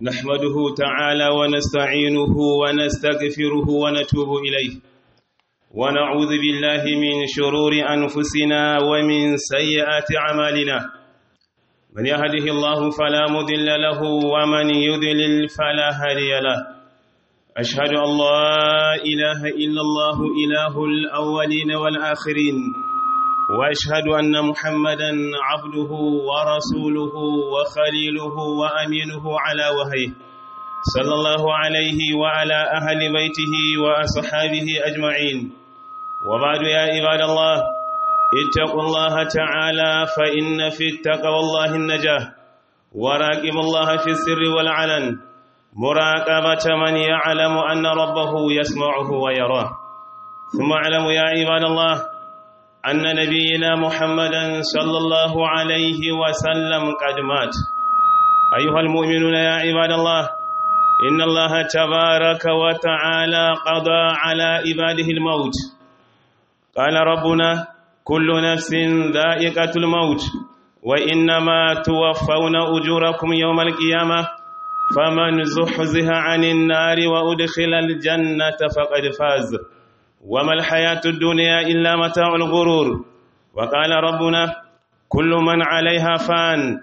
نحمده تعالى ونستعينه ونستغفره ونتوب إليه ونعوذ بالله من شرور أنفسنا ومن سيئات أعمالنا من يهده الله فلا مضل له ومن يضلل فلا هادي له أشهد أن لا إله إلا الله إله الأولين والآخرين واشهد ان محمدا عبده ورسوله وخليله وامينه على وحيه صلى الله عليه وعلى اهل بيته واصحابه اجمعين وبعد يا عباد الله اتقوا الله تعالى فان في التقوى الله النجاه وراقب الله في السر والعلن مراقبه من يعلم ان ربه يسمعه ويراه ثم اعلموا يا عباد الله أن نبينا محمدا صلى الله عليه وسلم قد مات أيها المؤمنون يا عباد الله إن الله تبارك وتعالى قضى على عباده الموت قال ربنا كل نفس ذائقة الموت وإنما توفون أجوركم يوم القيامة فمن زحزح عن النار وأدخل الجنة فقد فاز وما الحياة الدنيا إلا متاع الغرور وقال ربنا كل من عليها فان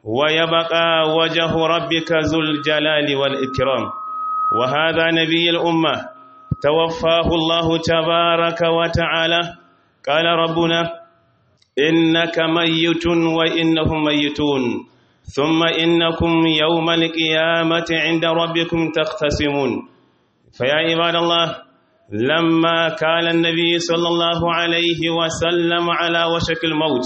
ويبقى وجه ربك ذو الجلال والإكرام وهذا نبي الأمة توفاه الله تبارك وتعالى قال ربنا إنك ميت وإنهم ميتون ثم إنكم يوم القيامة عند ربكم تختصمون فيا عباد الله لما كان النبي صلى الله عليه وسلم على وشك الموت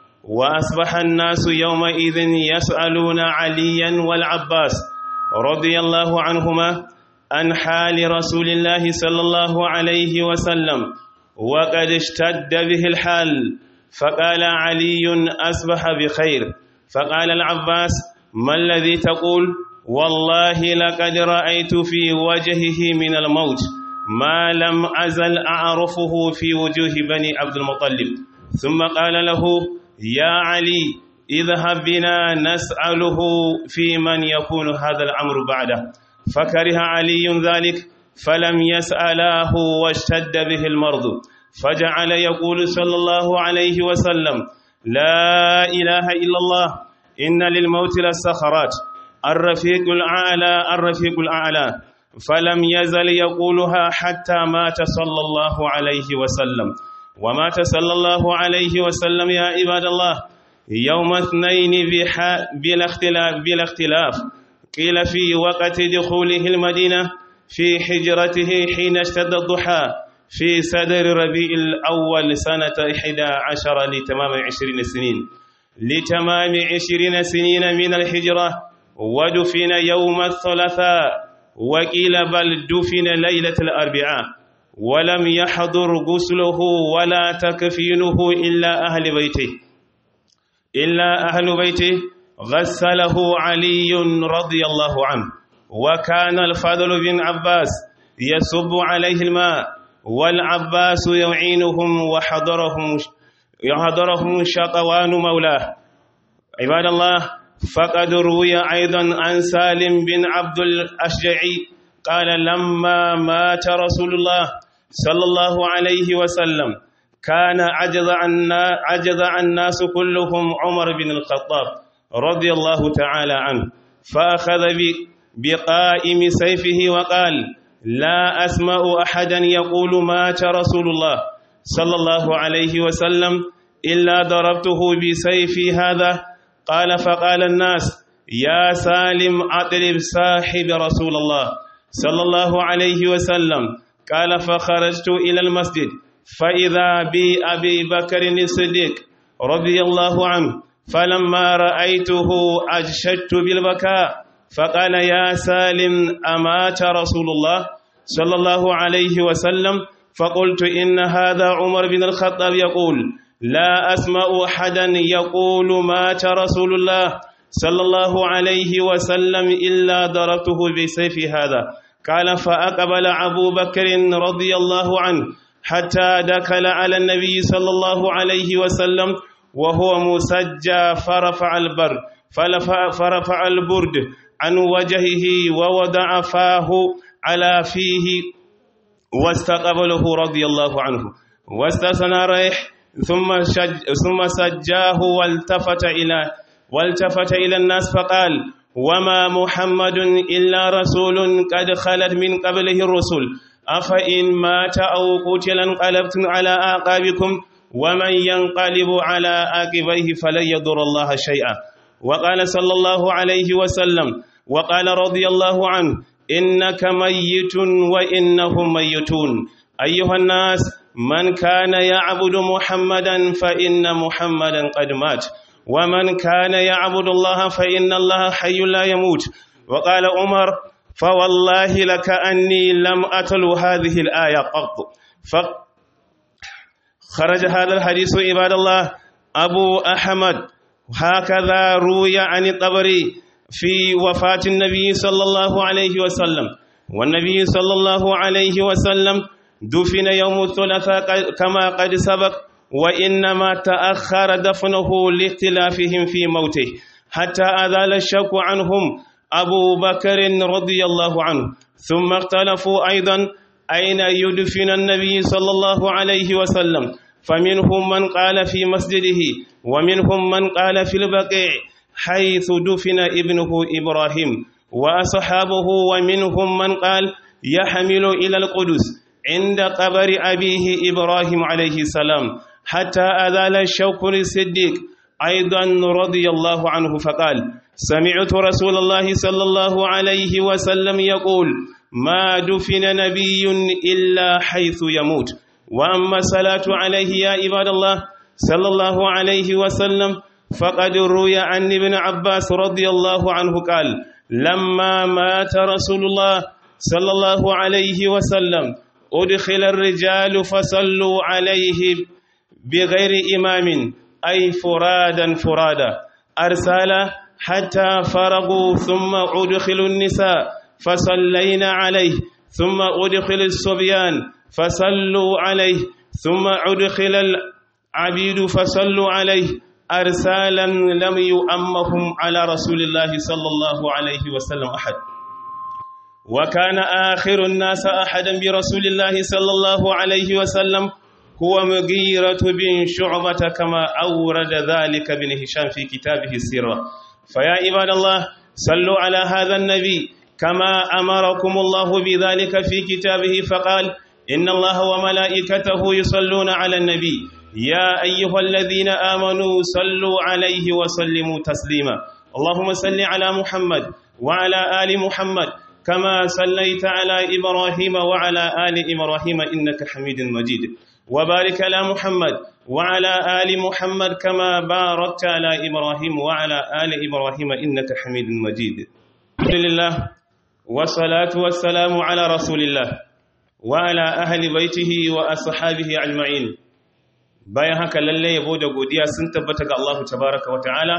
وأصبح الناس يومئذ يسألون عليا والعباس رضي الله عنهما عن حال رسول الله صلى الله عليه وسلم وقد اشتد به الحال فقال علي أصبح بخير فقال العباس ما الذي تقول والله لقد رأيت في وجهه من الموت ما لم أزل أعرفه في وجوه بني عبد المطلب ثم قال له يا علي اذهب بنا نسأله في من يكون هذا الأمر بعده فكره علي ذلك فلم يسألاه واشتد به المرض فجعل يقول صلى الله عليه وسلم لا إله إلا الله إن للموت للسخرات الرفيق الأعلى الرفيق الأعلى فلم يزل يقولها حتى مات صلى الله عليه وسلم ومات صلى الله عليه وسلم يا عباد الله يوم اثنين بلا اختلاف بلا اختلاف قيل في وقت دخوله المدينة في حجرته حين اشتد الضحى في صدر ربيع الأول سنة إحدى عشر لتمام عشرين سنين لتمام عشرين سنين من الحجرة ودفن يوم الثلاثاء وقيل بل دفن ليلة الأربعاء ولم يحضر غسله ولا تكفينه إلا أهل بيته إلا أهل بيته غسله علي رضي الله عنه وكان الفضل بن عباس يصب عليه الماء والعباس يعينهم وحضرهم يحضرهم شقوان مولاه عباد الله فقد روي أيضا عن سالم بن عبد الأشجعي قال لما مات رسول الله صلى الله عليه وسلم كان عجز عنا عجز الناس كلهم عمر بن الخطاب رضي الله تعالى عنه فأخذ بقائم سيفه وقال لا أسمع أحدا يقول مات رسول الله صلى الله عليه وسلم إلا ضربته بسيفي هذا قال فقال الناس يا سالم أطلب صاحب رسول الله صلى الله عليه وسلم قال فخرجت إلى المسجد فإذا بي أبي بكر الصديق رضي الله عنه فلما رأيته أجشدت بالبكاء فقال يا سالم أمات رسول الله صلى الله عليه وسلم فقلت إن هذا عمر بن الخطاب يقول لا أسمع أحدا يقول مات رسول الله صلى الله عليه وسلم إلا ضربته بسيف هذا قال فأقبل أبو بكر رضي الله عنه حتى دخل على النبي صلى الله عليه وسلم وهو مسجى فرفع البر فرفع البرد عن وجهه ووضع فاه على فيه واستقبله رضي الله عنه واستثنى ريح ثم شج ثم سجاه والتفت إلى والتفت إلى الناس فقال وما محمد إلا رسول قد خلت من قبله الرسل أفإن مات أو قتل انقلبتم على أعقابكم ومن ينقلب على عاقبيه فلن يضر الله شيئا وقال صلى الله عليه وسلم وقال رضي الله عنه إنك ميت وإنهم ميتون أيها الناس من كان يعبد محمدا فإن محمدا قد مات ومن كان يعبد الله فإن الله حي لا يموت وقال عمر فوالله لك أني لم أتلو هذه الآية قط خرج هذا الحديث عباد الله أبو أحمد هكذا روي عن الطبري في وفاة النبي صلى الله عليه وسلم والنبي صلى الله عليه وسلم دفن يوم الثلاثاء كما قد سبق وإنما تأخر دفنه لاختلافهم في موته حتى أذال الشك عنهم أبو بكر رضي الله عنه ثم اختلفوا أيضا أين يدفن النبي صلى الله عليه وسلم فمنهم من قال في مسجده ومنهم من قال في البقيع حيث دفن ابنه إبراهيم وأصحابه ومنهم من قال يحمل إلى القدس عند قبر أبيه إبراهيم عليه السلام حتى أذال الشوك للصديق أيضا رضي الله عنه فقال سمعت رسول الله صلى الله عليه وسلم يقول ما دفن نبي إلا حيث يموت وأما الصلاة عليه يا عباد الله صلى الله عليه وسلم فقد روي عن ابن عباس رضي الله عنه قال لما مات رسول الله صلى الله عليه وسلم أدخل الرجال فصلوا عليه بغير إمام أي فرادا فرادا أرسل حتى فرغوا ثم أدخلوا النساء فصلينا عليه ثم أدخل الصبيان فصلوا عليه ثم أدخل العبيد فصلوا عليه أرسالا لم يؤمهم على رسول الله صلى الله عليه وسلم أحد وكان آخر الناس أحدا برسول الله صلى الله عليه وسلم هو مغيرة بن شعبة كما أورد ذلك بن هشام في كتابه السيرة فيا عباد الله صلوا على هذا النبي كما أمركم الله بذلك في كتابه فقال إن الله وملائكته يصلون على النبي يا أيها الذين آمنوا صلوا عليه وسلموا تسليما اللهم صل على محمد وعلى آل محمد كما صليت على إبراهيم وعلى آل إبراهيم إنك حميد مجيد وبارك على محمد وعلى آل محمد كما باركت على إبراهيم وعلى آل إبراهيم إنك حميد مجيد الحمد لله والصلاة والسلام على رسول الله وعلى أهل بيته وأصحابه أجمعين bayan haka lalle yabo da godiya sun tabbata ga Allah tabaraka wa ta'ala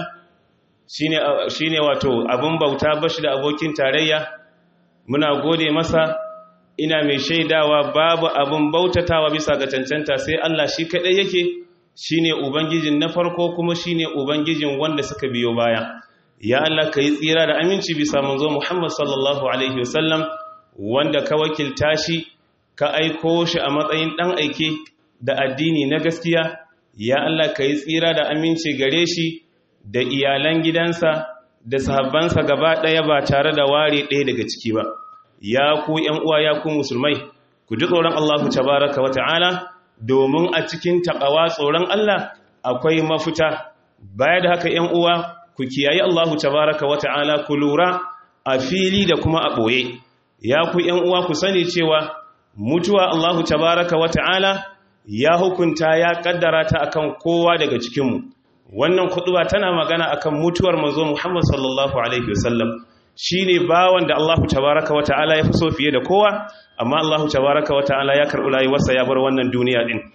shine shine wato abun bauta bashi da abokin tarayya muna gode masa ina mai shaidawa babu abun bautatawa bisa ga cancanta sai Allah shi kadai yake shine ubangijin na farko kuma shine ubangijin wanda suka biyo baya ya Allah kai tsira da aminci bisa manzo Muhammad sallallahu alaihi wasallam wanda ka wakilta shi ka aiko shi a matsayin dan aike da addini na gaskiya ya Allah ka yi tsira da aminci gare shi da iyalan gidansa da sahabbansa gaba ɗaya ba tare da ware ɗaya daga ciki ba ya ku ‘yan uwa ya ku musulmai ku ji tsoron Allahu tabaraka wa ta'ala domin a cikin taƙawa tsoron Allah akwai mafita baya da haka ‘yan uwa ku kiyaye Allahu tabaraka wa ta'ala ku lura a fili da kuma a ɓoye ya ku ‘yan uwa ku sani cewa mutuwa Allahu tabaraka wa ta'ala ya hukunta ya kaddara ta akan kowa daga cikinmu wannan kuduba tana magana akan mutuwar manzo Muhammad sallallahu alaihi wasallam shine bawan da Allahu tabaraka wa ta'ala ya fi so fiye da kowa amma Allahu tabaraka wa ta'ala ya karɓi rayuwarsa ya bar wannan duniya din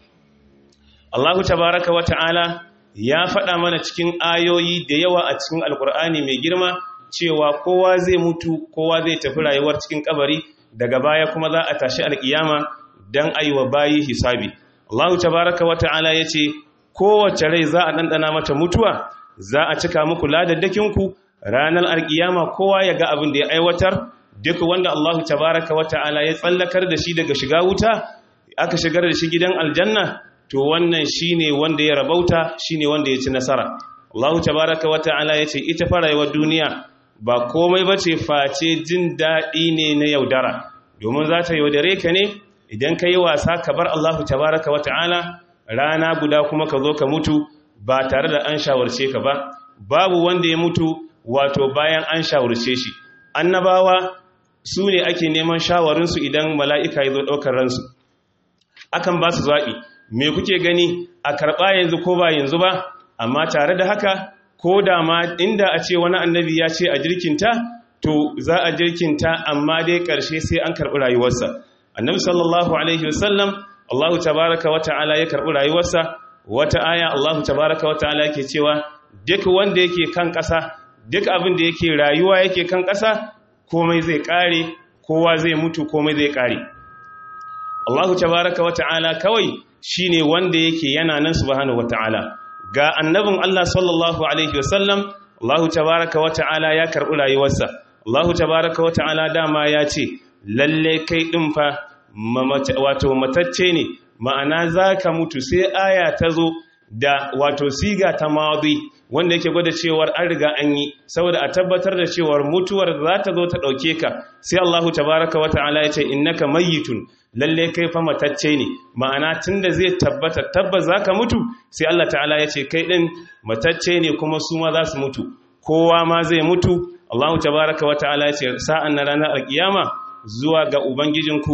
Allahu tabaraka wa ta'ala ya faɗa mana cikin ayoyi da yawa a cikin alkur'ani mai girma cewa kowa zai mutu kowa zai tafi rayuwar cikin kabari daga baya kuma za a tashi alkiyama dan aiwa bayi hisabi Allah tabaraka wa ta'ala yace kowace rai za a dandana mata mutuwa za a cika muku ladaddakinku ranar alkiyama kowa ya ga abin da ya aiwatar duk wanda Allahu tabaraka wa ta'ala ya tsallakar da shi daga shiga wuta aka shigar da shi gidan aljanna to wannan shine wanda ya rabauta shine wanda ya ci nasara Allahu tabaraka wa ta'ala ya ce ita farayewar duniya ba komai bace face jin daɗi ne na yaudara domin za ta yaudare ka ne idan ka yi wasa ka bar Allahu tabaraka wa ta'ala rana guda kuma ka zo ka mutu ba tare da an shawarce ka ba babu wanda ya mutu wato bayan an shawarce shi annabawa su ne ake neman shawarinsu idan mala'ika ya zo ɗaukar ransu akan ba su zaɓi me kuke gani a karɓa yanzu ko ba yanzu ba amma tare da haka ko da ma inda a ce wani annabi ya ce a jirkinta to za a jirkinta amma dai ƙarshe sai an karɓi rayuwarsa annabi sallallahu alaihi wasallam allahu tabaraka wa ta'ala ya karɓi rayuwarsa wata aya allahu tabaraka wa ta'ala yake cewa duk wanda yake kan ƙasa duk abin da yake rayuwa yake kan ƙasa komai zai ƙare kowa zai mutu komai zai ƙare Allahu tabaraka wa ta'ala kawai shine wanda yake yana nan subhanahu wa ta'ala ga annabin Allah sallallahu alaihi wasallam Allahu tabaraka wa ta'ala ya karɓi rayuwarsa Allahu tabaraka wa ta'ala dama ya ce lalle kai ɗin fa wato matacce ne ma'ana za ka mutu sai aya ta zo da wato siga ta mawadi wanda yake gwada cewar an riga an yi saboda a tabbatar da cewar mutuwar za ta zo ta ɗauke ka sai Allahu tabaraka wa ta'ala ya ce innaka mayyitun lalle kai fa matacce ne ma'ana tunda zai tabbata tabbas zaka mutu sai Allah ta'ala ya ce kai din matacce ne kuma su ma za su mutu kowa ma zai mutu Allahu tabaraka wa ta'ala ya ce sa'an na ranar alkiyama zuwa ga ubangijinku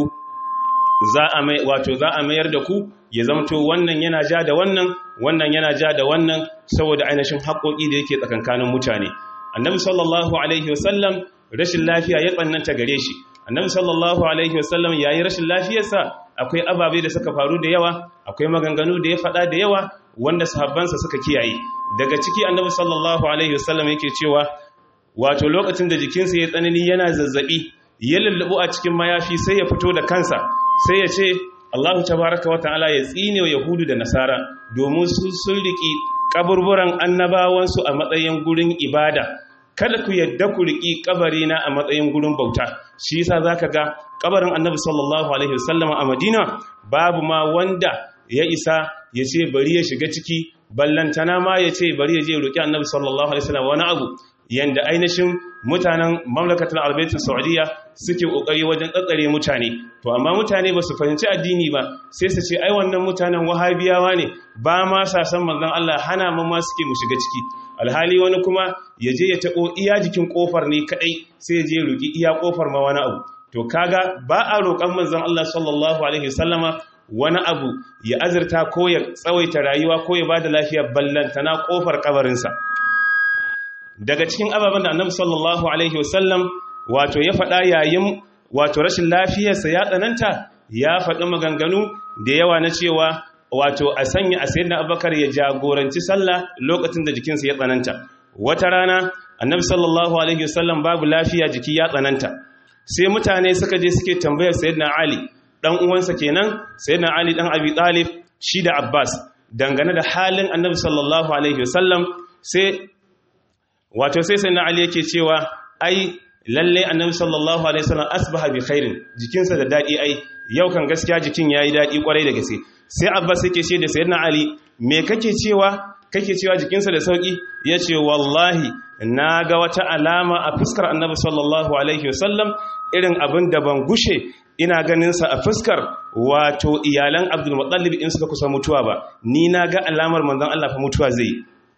za a mai wato za a mayar da ku ya zamto wannan yana ja da wannan wannan yana ja da wannan saboda ainihin haƙoƙi da yake tsakankanin mutane annabi sallallahu alaihi wasallam rashin lafiya ya tsananta gare shi annabi sallallahu alaihi wasallam yayi rashin lafiyarsa akwai ababe da suka faru da yawa akwai maganganu da ya faɗa da yawa wanda sahabbansa suka kiyaye daga ciki annabi sallallahu alaihi wasallam yake cewa wato lokacin da jikinsa ya tsanani yana zazzabi ya lullubu a cikin mayafi sai ya fito da kansa sai ya ce Allahu tabaraka wa ta'ala ya tsine wa Yahudu da Nasara domin su sun riki kaburburan annabawansu a matsayin gurin ibada kada ku yadda ku riki kabarina a matsayin gurin bauta shi yasa zaka ga kabarin Annabi sallallahu alaihi wasallam a Madina babu ma wanda ya isa ya ce bari ya shiga ciki ballantana ma ya ce bari ya je roki Annabi sallallahu alaihi wasallam wani abu yanda ainihin mutanen mamlakatar albaitin saudiya suke kokari wajen tsatsare mutane to amma mutane ba su fahimci addini ba sai su ce ai wannan mutanen wahabiyawa ne ba ma sa san manzon Allah hana mu ma suke mu shiga ciki alhali wani kuma ya je ya tabo iya jikin kofar ne kadai sai ya je roki iya kofar ma wani abu to kaga ba a roƙan manzon Allah sallallahu alaihi wasallama wani abu ya azurta ko ya tsawaita rayuwa ko ya bada lafiya ballantana kofar kabarinsa daga cikin ababen da annabi sallallahu alaihi wasallam wato ya faɗa yayin wato rashin lafiyarsa ya tsananta ya faɗi maganganu da yawa na cewa wato a sanya a sayyidina abubakar ya jagoranci sallah lokacin da jikinsa ya tsananta wata rana annabi sallallahu alaihi wasallam babu lafiya jiki ya tsananta sai mutane suka je suke tambayar sayyidina ali dan uwansa kenan sayyidina ali dan abi talib shi da abbas dangane da halin annabi sallallahu alaihi wasallam sai wato sai sai na ali yake cewa ai lalle annabi sallallahu alaihi wasallam asbaha bi khairin jikinsa da dadi ai yau kan gaskiya jikin yayi dadi kwarai da gaske sai abbas yake ce da sayyidina ali me kake cewa kake cewa jikinsa da sauki yace wallahi naga wata alama a fuskar annabi sallallahu alaihi wasallam irin abin da ban gushe ina ganin sa a fuskar wato iyalan abdul muttalib in suka kusa mutuwa ba ni naga alamar manzon Allah fa mutuwa zai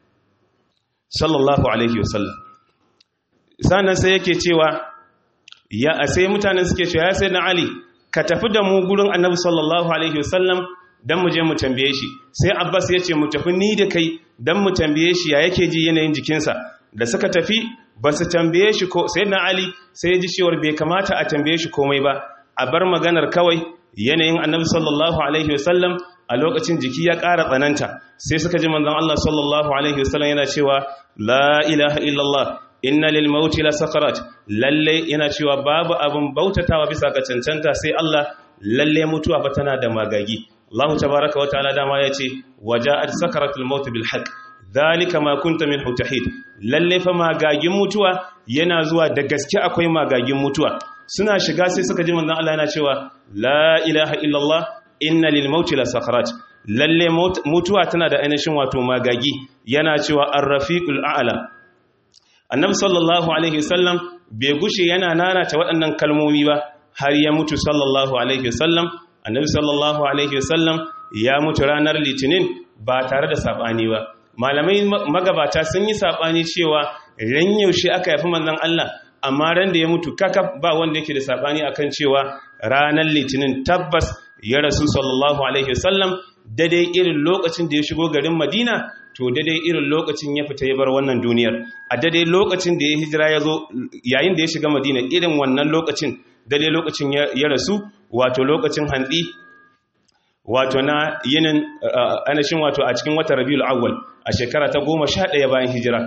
sallallahu alaihi wasallam sannan sai yake cewa ya sai mutanen suke cewa ya sai na ali ka tafi da mu gurin annabi sallallahu alaihi wasallam dan mu je mu tambaye shi sai abbas ya ce mu tafi ni da kai dan mu tambaye shi ya yake ji yanayin jikinsa da suka tafi ba su tambaye shi ko sai na ali sai ya ji cewar bai kamata a tambaye shi komai ba a bar maganar kawai yanayin annabi sallallahu alaihi wasallam a lokacin jiki ya ƙara tsananta sai suka ji manzon Allah sallallahu alaihi wasallam yana cewa la ilaha illallah inna lil mauti la sakarat lalle yana cewa babu abin bautatawa bisa ga cancanta sai Allah lalle mutuwa fa tana da magagi Allah tabaaraka wa ta'ala dama yace waja'at sakaratul maut bil haqq zalika ma kunta min hutahid lalle fa magagin mutuwa yana zuwa da gaske akwai magagin mutuwa suna shiga sai suka ji manzon Allah yana cewa la ilaha illallah inna lil mauti la sakarat lalle mutuwa tana da ainihin wato magagi yana cewa ar-rafiqul a'la annabi sallallahu alaihi wasallam bai gushe yana nanata waɗannan kalmomi ba har ya mutu sallallahu alaihi wasallam annabi sallallahu alaihi wasallam ya mutu ranar litinin ba tare da sabani ba malamai magabata sun yi sabani cewa ran yaushe aka yafi manzon Allah amma ran da ya mutu kakaf ba wanda yake da sabani akan cewa ranar litinin tabbas ya rasu sallallahu alaihi wasallam daidai irin lokacin da ya shigo garin Madina to daidai irin lokacin ya fita ya bar wannan duniyar a daidai lokacin da ya hijira ya zo yayin da ya shiga Madina irin wannan lokacin daidai lokacin ya rasu wato lokacin hantsi wato na yinin anashin wato a cikin watan Rabiul Awwal a shekara ta 11 bayan hijira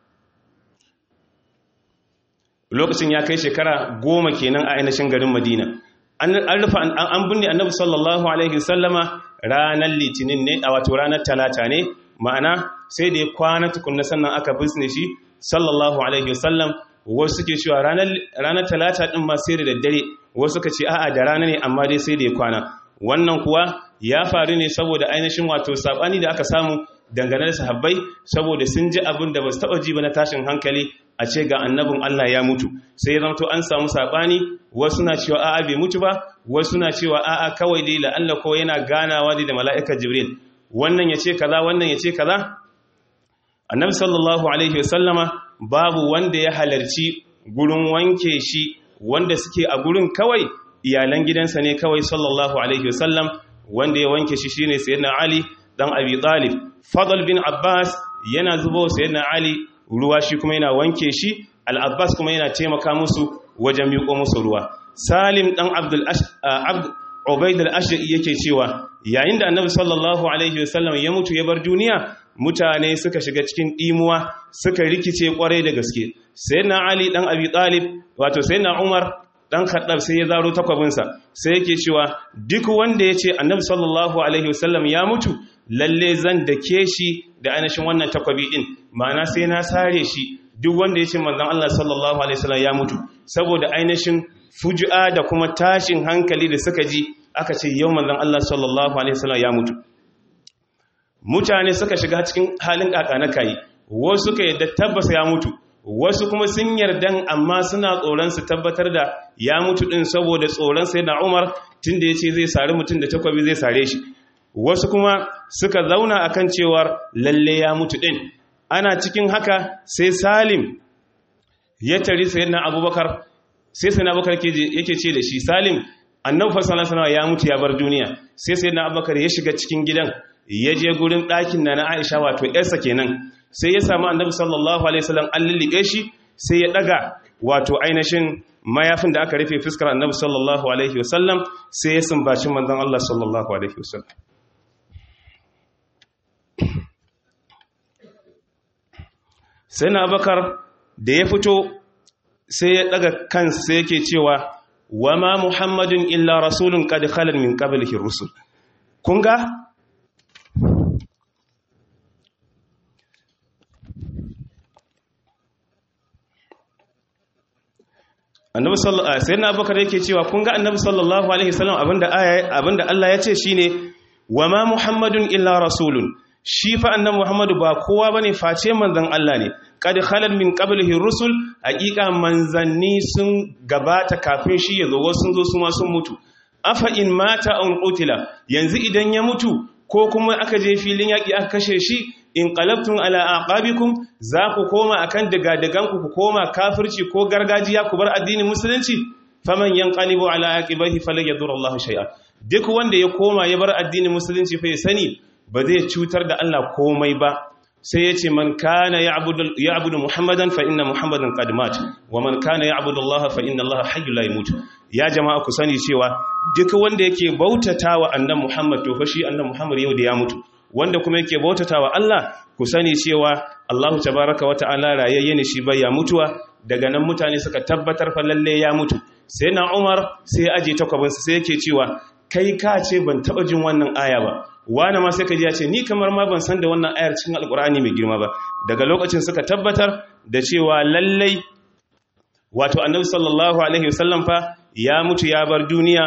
lokacin ya kai shekara goma kenan a ainihin garin Madina an rufa an binne annabi sallallahu alaihi wasallama ranar litinin ne a wato ranar talata ne ma'ana sai da ya kwana tukunna sannan aka bisne shi sallallahu alaihi wasallam wasu suke cewa ranar talata din ma sai da daddare wasu suka ce a'a da rana ne amma dai sai da ya kwana wannan kuwa ya faru ne saboda ainihin wato sabani da aka samu dangane da sahabbai saboda sun ji abin da ba su taba ji ba na tashin hankali a ce ga annabin Allah ya mutu sai ya to an samu sabani wasu na cewa a'a bai mutu ba wasu na cewa a'a kawai dai la'alla ko yana ganawa dai da mala'ikar Jibril wannan yace kaza wannan yace kaza annabi sallallahu alaihi wasallama babu wanda ya halarci gurin wanke shi wanda suke a gurin kawai iyalan gidansa ne kawai sallallahu alaihi wasallam wanda ya wanke shi shine sayyidina Ali dan Abi Talib Fadl bin Abbas yana zubo sayyidina Ali ruwa shi kuma yana wanke shi Al-Abbas kuma yana taimaka musu wajen miƙo musu ruwa Salim dan Abdul Abd Ubayd al-Ashri yake cewa yayin da Annabi sallallahu alaihi wasallam ya mutu ya bar duniya mutane suka shiga cikin dimuwa suka rikice kwarai da gaske sayyidina Ali dan Abi Talib wato sayyidina Umar dan Khattab sai ya zaro takwabinsa sai yake cewa duk wanda ya ce Annabi sallallahu alaihi wasallam ya mutu lalle zan dake shi da ainihin wannan takwabi din ma'ana sai na sare shi duk wanda ya ce manzon Allah sallallahu alaihi wasallam ya mutu saboda ainihin fuju'a da kuma tashin hankali da suka ji aka ce yau manzon Allah sallallahu alaihi wasallam ya mutu mutane suka shiga cikin halin kakana kai wasu suka yadda tabbasa ya mutu wasu kuma sun yardan amma suna tsoron su tabbatar da ya mutu din saboda tsoron sai da Umar tunda yace zai sare mutum da takwabi zai sare shi wasu kuma suka zauna akan cewar lalle ya mutu din ana cikin haka sai Salim ya tari sayyidina Abubakar sai sayyidina Abubakar yake ce da shi Salim annabi sallallahu alaihi ya mutu ya bar duniya sai sayyidina Abubakar ya shiga cikin gidan ya je gurin ɗakin na na Aisha wato ƴarsa kenan sai ya samu annabi sallallahu alaihi wasallam an lullube shi sai ya daga wato ainihin mayafin da aka rufe fuskar annabi sallallahu alaihi wasallam sai ya sumbaci manzon Allah sallallahu alaihi wasallam sai na bakar da ya fito sai ya daga kansa sai yake cewa wa ma muhammadun illa rasulun qad khalal min qablihi rusul kun ga annabi sallallahu alaihi wasallam abubakar yake cewa kun ga annabi sallallahu alaihi wasallam abinda aya abinda Allah ya ce shine wa ma muhammadun illa rasulun shi fa annabi muhammadu ba kowa bane face manzon Allah ne kad khalal min qablihi rusul haqiqa manzanni sun gabata kafin shi yazo wasu zo su ma sun mutu afa in mata aw qutila yanzu idan ya mutu ko kuma aka je filin yaki aka kashe shi in qalabtum ala aqabikum za ku koma akan daga-daganku ku koma kafirci ko gargajiya ku bar addinin musulunci faman yanqalibu ala aqibihi falan yadurullahu shay'a duk wanda ya koma ya bar addinin musulunci fa ya sani ba zai cutar da Allah komai ba sai yace man kana ya'budu ya'budu muhammadan fa inna muhammadan qad mat wa man kana ya'budu allaha fa inna allaha hayyul la yamut ya jama'a ku sani cewa duk wanda yake bautatawa annabi muhammad to fa shi annabi muhammad yau da ya mutu wanda kuma yake bautatawa Allah ku sani cewa Allahu tabaraka wa ta'ala rayayye ne shi bai ya mutuwa daga nan mutane suka tabbatar fa lalle ya mutu sai na Umar sai aje takwabinsa sai yake cewa kai ka ce ban taba jin wannan aya ba wani ma sai ka ji ya ce ni kamar ma ban san da wannan ayar cikin alkur'ani mai girma ba daga lokacin suka tabbatar da cewa lallai wato annabi sallallahu alaihi wasallam fa ya mutu ya bar duniya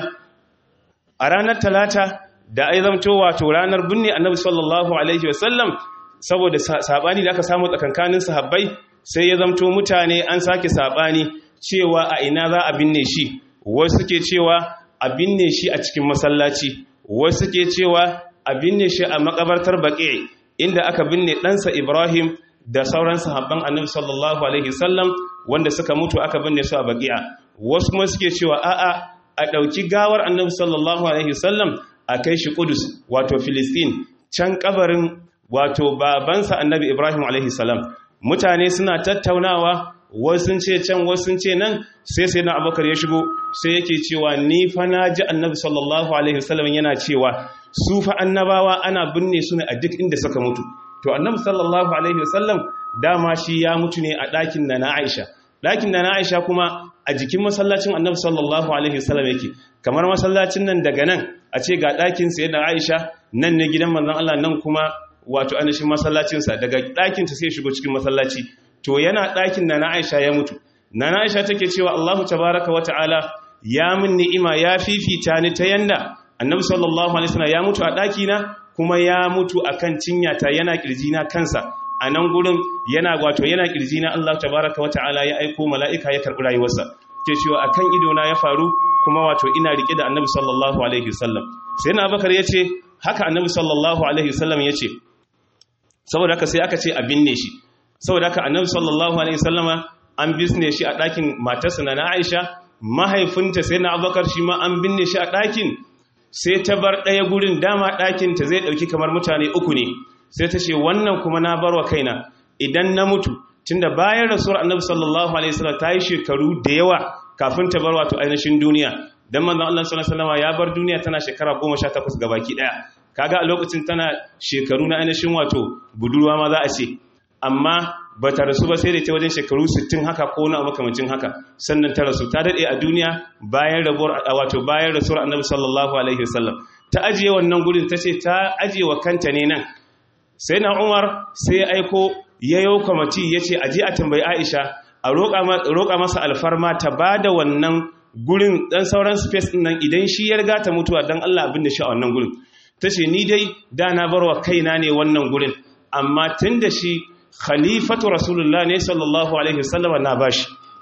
a ranar talata da ai zamto wato ranar binne annabi sallallahu alaihi wasallam saboda sabani da aka samu tsakankanin sahabbai sai ya zamto mutane an sake sabani cewa a ina za a binne shi wasu suke cewa a binne shi a cikin masallaci wasu suke cewa a binne shi a makabartar baƙi inda aka binne ɗansa Ibrahim da sauran sahabban annabi sallallahu alaihi wasallam wanda suka mutu aka binne su a baƙi'a wasu kuma suke cewa a'a a ɗauki gawar annabi sallallahu alaihi wasallam a kai shi Kudus wato Filistin can kabarin wato babansa annabi Ibrahim alaihi salam mutane suna tattaunawa wasu sun ce can wasu sun ce nan sai sai na abubakar ya shigo sai yake cewa ni fa na ji annabi sallallahu alaihi wasallam yana cewa su fa annabawa ana binne su ne a duk inda suka mutu to annabi sallallahu alaihi wasallam dama shi ya mutu ne a ɗakin na na Aisha ɗakin na na Aisha kuma a jikin masallacin annabi sallallahu alaihi wasallam yake kamar masallacin nan daga nan a ce ga ɗakin sai da Aisha nan ne gidan manzon Allah nan kuma wato anashin masallacinsa daga ɗakinta sai shigo cikin masallaci to yana ɗakin na na Aisha ya mutu na na Aisha take cewa Allahu tabaraka wa ta'ala ya min ni'ima ya fifita ni ta yanda annabi sallallahu alaihi wasallam ya mutu a ɗakina kuma ya mutu akan cinyata yana kirjina kansa a nan gurin yana wato yana kirjina Allah tabaraka wa ta'ala ya aiko mala'ika ya karɓi rayuwarsa ke cewa akan idona ya faru kuma wato ina rike da annabi sallallahu alaihi wasallam sai na Abubakar yace haka annabi sallallahu alaihi wasallam yace saboda haka sai aka ce a binne shi saboda haka annabi sallallahu alaihi wasallama an bisne shi a ɗakin matarsa na Aisha mahaifinta sai na Abubakar shi ma an binne shi a ɗakin sai ta bar ɗaya gurin dama ɗakin ta zai ɗauki kamar mutane uku ne sai ta ce wannan kuma na barwa kaina idan na mutu tunda bayan rasuwar annabi sallallahu alaihi wasallam ta yi shekaru da yawa kafin ta bar wato ainihin duniya dan manzon Allah sallallahu alaihi wasallam ya bar duniya tana shekara 18 gabaki daya kaga a lokacin tana shekaru na ainihin wato budurwa ma za a ce amma ba ta rasu ba sai da ta wajen shekaru 60 haka ko na makamancin haka sannan ta rasu ta dade a duniya bayan rabuwar wato bayan rasuwar annabi sallallahu alaihi wasallam ta ajiye wannan gurin ta ce ta ajiye wa kanta ne nan sai na umar sai ya aiko ya yau kwamati ya ce aji a tambayi aisha a roƙa masa alfarma ta ba da wannan gurin ɗan sauran space ɗin nan idan shi ya riga ta mutuwa don allah abin da shi a wannan gurin ta ce ni dai da na barwa kaina ne wannan gurin amma tun da shi khalifatu rasulullah ne sallallahu alaihi wasallam na bashi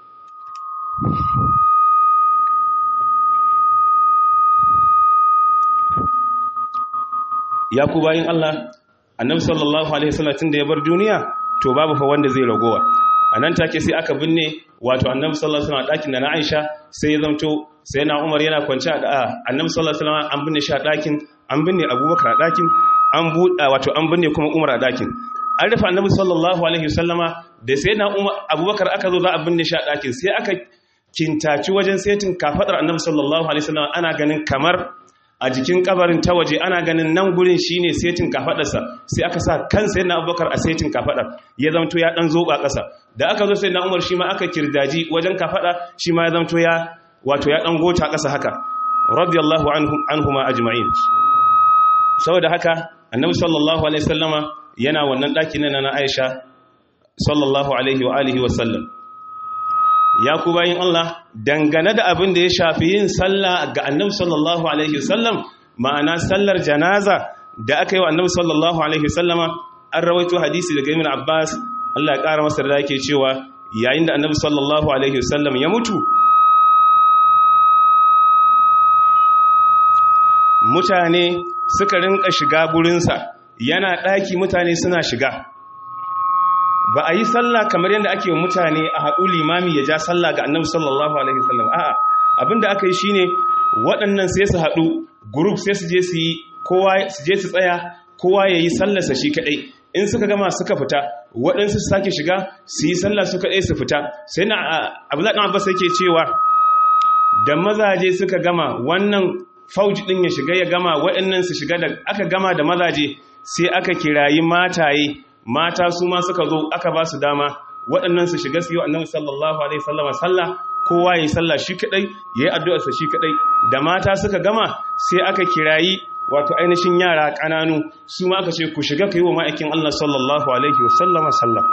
ya ku bayin Allah annabi sallallahu alaihi wasallam tun da ya bar duniya to babu fa wanda zai ragowa anan take sai aka binne wato annabi sallallahu alaihi wasallam a dakin da na Aisha sai ya zamto sai na Umar yana kwance a annabi sallallahu alaihi wasallam an binne shi a dakin an binne Abubakar a dakin an buɗa wato an binne kuma Umar a dakin an rufe annabi sallallahu alaihi wasallama da sai na Umar Abubakar aka zo za a binne shi a dakin sai aka kintaci wajen setin kafadar annabi sallallahu alaihi wasallam ana ganin kamar a jikin kabarin ta waje ana ganin nan gurin shine setin kafadarsa sai aka sa kan sai na abubakar a setin kafadar ya zamto ya dan zoba ƙasa da aka zo sai na umar shi ma aka kirdaji wajen kafada shi ma ya zamto ya wato ya dan gota ƙasa haka radiyallahu anhuma ajma'in saboda haka annabi sallallahu alaihi wasallama yana wannan daki na na Aisha sallallahu alaihi wa alihi wa sallam ya ku bayin Allah dangane da abin da ya shafi yin sallah ga annabi sallallahu alaihi wasallam ma'ana sallar janaza da aka yi wa annabi sallallahu alaihi wasallama an rawaito hadisi daga Ibn Abbas Allah ya kara masa da yake cewa yayin da annabi sallallahu alaihi wasallam ya mutu mutane suka rinka shiga gurinsa yana ɗaki mutane suna shiga ba a yi sallah kamar yadda ake wa mutane a haɗu limami ya ja sallah ga annabi sallallahu alaihi wasallam a'a abinda aka yi shine waɗannan sai su haɗu group sai su je su yi kowa su je su tsaya kowa ya yi sallarsa shi kaɗai in suka gama suka fita waɗansu su sake shiga su yi sallah su kaɗai su fita sai na abdullahi ɗan abbas yake cewa da mazaje suka gama wannan fauji ɗin ya shiga ya gama waɗannan su shiga da aka gama da mazaje sai aka kirayi mataye mata su ma suka zo aka ba su dama waɗannan su shiga su yi annabi sallallahu alaihi sallama sallah kowa ya yi sallah shi kadai ya yi addu'arsa shi kadai da mata suka gama sai aka kirayi wato ainihin yara ƙananu su ma aka ce ku shiga ka yi wa ma'aikin Allah sallallahu alaihi wasallama sallam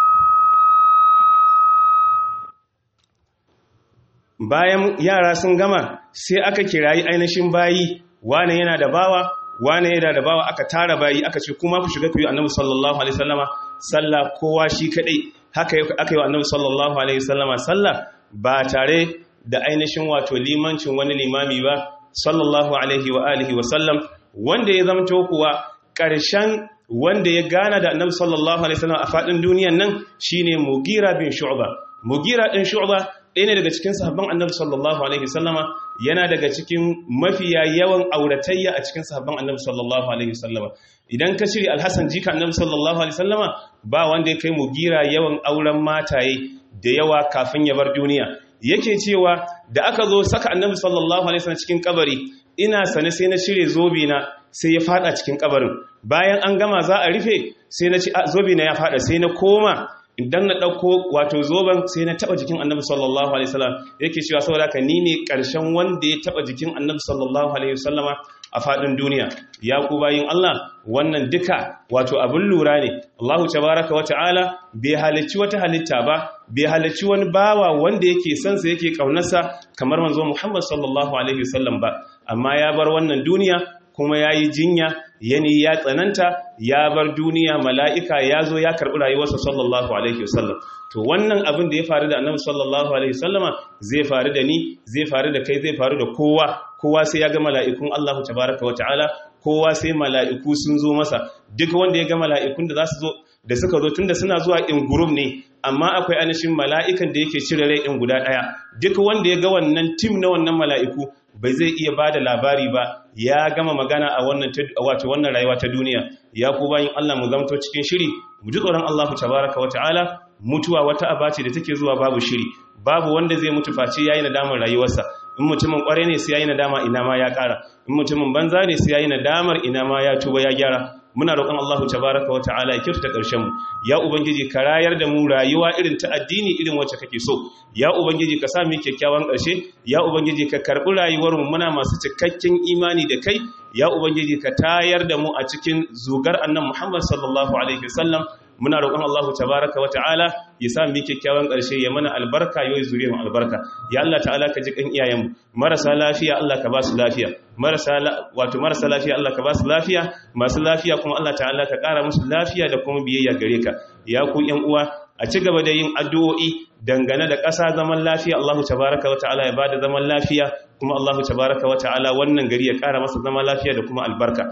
bayan yara sun gama sai aka kirayi ainihin bayi wane yana da bawa wane yana da bawa aka tara bayi aka ce kuma ku shiga ku yi annabi sallallahu alaihi wasallama sallah kowa shi kadai haka aka yi wa annabi sallallahu alaihi wasallama sallah ba tare da ainihin wato limancin wani limami ba sallallahu alaihi wa alihi wasallam wanda ya zamto kuwa ƙarshen wanda ya gana da annabi sallallahu alaihi wasallam a fadin duniyan nan shine mugira bin shu'ba mugira din shu'ba ɗaya ne daga cikin sahabban annabi sallallahu alaihi wasallama yana daga cikin mafiya yawan auratayya a cikin sahabban annabi sallallahu alaihi wasallama idan ka shiri alhassan jika annabi sallallahu alaihi wasallama ba wanda ya kai mu gira yawan auren mataye da yawa kafin ya bar duniya yake cewa da aka zo saka annabi sallallahu alaihi wasallam cikin kabari ina sane sai na shirye zobe na sai ya fada cikin kabarin bayan an gama za a rufe sai na ci zobe na ya fada sai na koma idan na ɗauko wato zoben sai na taɓa jikin annabi sallallahu alaihi wasallam yake cewa saboda ka ni ne ƙarshen wanda ya taɓa jikin annabi sallallahu alaihi wasallama a faɗin duniya ya ku bayin Allah wannan duka wato abin lura ne Allahu tabaraka wata'ala bai halicci wata halitta ba bai halicci wani bawa wanda yake son sa yake kaunarsa kamar manzo Muhammad sallallahu alaihi wasallam ba amma ya bar wannan duniya kuma ya yi jinya yani ya tsananta ya bar duniya mala'ika ya zo ya karɓi rayuwarsa sallallahu alaihi wasallam to wannan abin da ya faru da annabi sallallahu alaihi wasallama zai faru da ni zai faru da kai zai faru da kowa kowa sai ya ga mala'ikun Allah tabaraka wata'ala kowa sai mala'iku sun zo masa duk wanda ya ga mala'ikun da za su zo da suka zo tunda suna zuwa in gurum ne amma akwai anashin mala'ikan da yake cire rai in guda ɗaya duk wanda ya ga wannan tim na wannan mala'iku bai zai iya ba da labari ba ya gama magana a wannan wato wannan rayuwa ta duniya ya ku bayin Allah mu zamto cikin shiri mu ji tsoron Allah tabaraka wa ta'ala mutuwa wata abace da take zuwa babu shiri babu wanda zai mutu face yayi nadamar rayuwarsa in mutumin kware ne sai yayi nadama ina ma ya kara in mutumin banza ne sai yayi nadamar ina ma ya tuba ya gyara muna roƙon Allah tabaraka wa ta'ala ya kyautata ƙarshen mu ya ubangiji ka rayar da mu rayuwa irin ta addini irin wacce kake so ya ubangiji ka sa mu kyakkyawan ƙarshe ya ubangiji ka karɓi rayuwar mu muna masu cikakken imani da kai ya ubangiji ka tayar da mu a cikin zugar annan Muhammad sallallahu alaihi wasallam muna roƙon Allah tabaraka wa ta'ala ya sa mu kyakkyawan ƙarshe ya mana albarka yau zuriya mu albarka ya Allah ta'ala ka ji kan iyayen mu marasa lafiya Allah ka ba su lafiya marasa wato marasa lafiya Allah ka ba su lafiya masu lafiya kuma Allah ta'ala ka ƙara musu lafiya da kuma biyayya gare ka ya ku ƴan uwa a ci gaba da yin addu'o'i dangane da ƙasa zaman lafiya Allah tabaraka wa ta'ala ya bada zaman lafiya kuma Allah tabaraka wa ta'ala wannan gari ya ƙara masa zaman lafiya da kuma albarka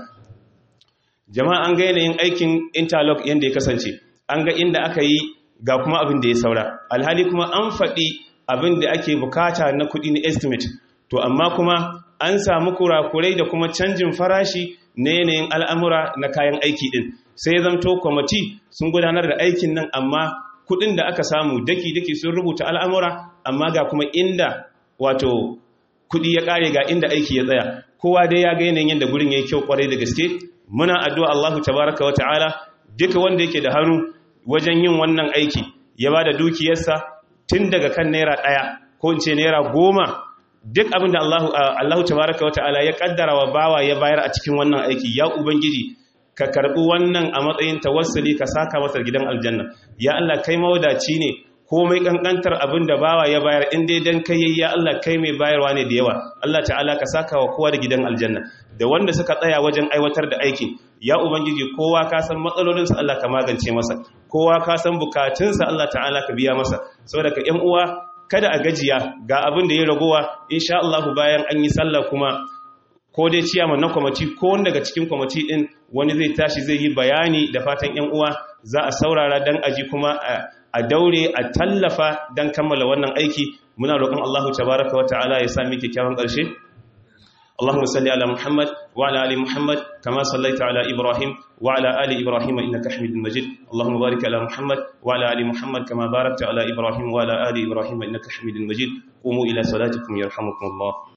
jama'a an ga yanayin aikin interlock yadda ya kasance an ga inda aka yi ga kuma abin da ya saura alhali kuma an faɗi abin da ake bukata na kuɗi na estimate to amma kuma an samu kurakurai da kuma canjin farashi na yanayin al'amura na kayan aiki ɗin sai zamto kwamati sun gudanar da aikin nan amma kuɗin da aka samu daki-daki sun rubuta al'amura amma ga kuma inda wato kuɗi ya ƙare ga inda aiki ya tsaya kowa dai ya ga yanayin yadda gurin ya yi kyau kwarai da gaske muna addu'a Allahu tabaraka wa ta'ala duka wanda yake da hannu wajen yin wannan aiki ya ba da dukiyarsa tun daga kan naira ɗaya ko in ce naira goma duk abinda Allahu Allahu tabaraka wa ta'ala ya kaddara wa bawa ya bayar a cikin wannan aiki ya ubangiji ka karbi wannan a matsayin tawassuli ka saka masa gidan aljanna ya Allah kai mawadaci ne komai kankantar abin da bawa ya bayar in dai dan kai ya Allah kai mai bayarwa ne da yawa Allah ta'ala ka saka wa kowa da gidan aljanna da wanda suka tsaya wajen aiwatar da aikin ya ubangiji kowa ka san matsalolinsa Allah ka magance masa kowa ka san bukatunsa Allah ta'ala ka biya masa saboda ka ƴan uwa kada a gajiya ga abin da ya ragowa insha Allah bayan an yi sallah kuma ko dai ciyaman na kwamati ko wanda daga cikin kwamati din wani zai tashi zai yi bayani da fatan ƴan uwa za a saurara dan aji kuma a daure a tallafa dan kammala wannan aiki muna roƙon Allah tabaraka wa ta'ala ya sami kyakkyawan ƙarshe اللهم صل على محمد وعلى ال محمد كما صليت على ابراهيم وعلى ال ابراهيم انك حميد مجيد اللهم بارك على محمد وعلى ال محمد كما باركت على ابراهيم وعلى ال ابراهيم انك حميد مجيد قوموا الى صلاتكم يرحمكم الله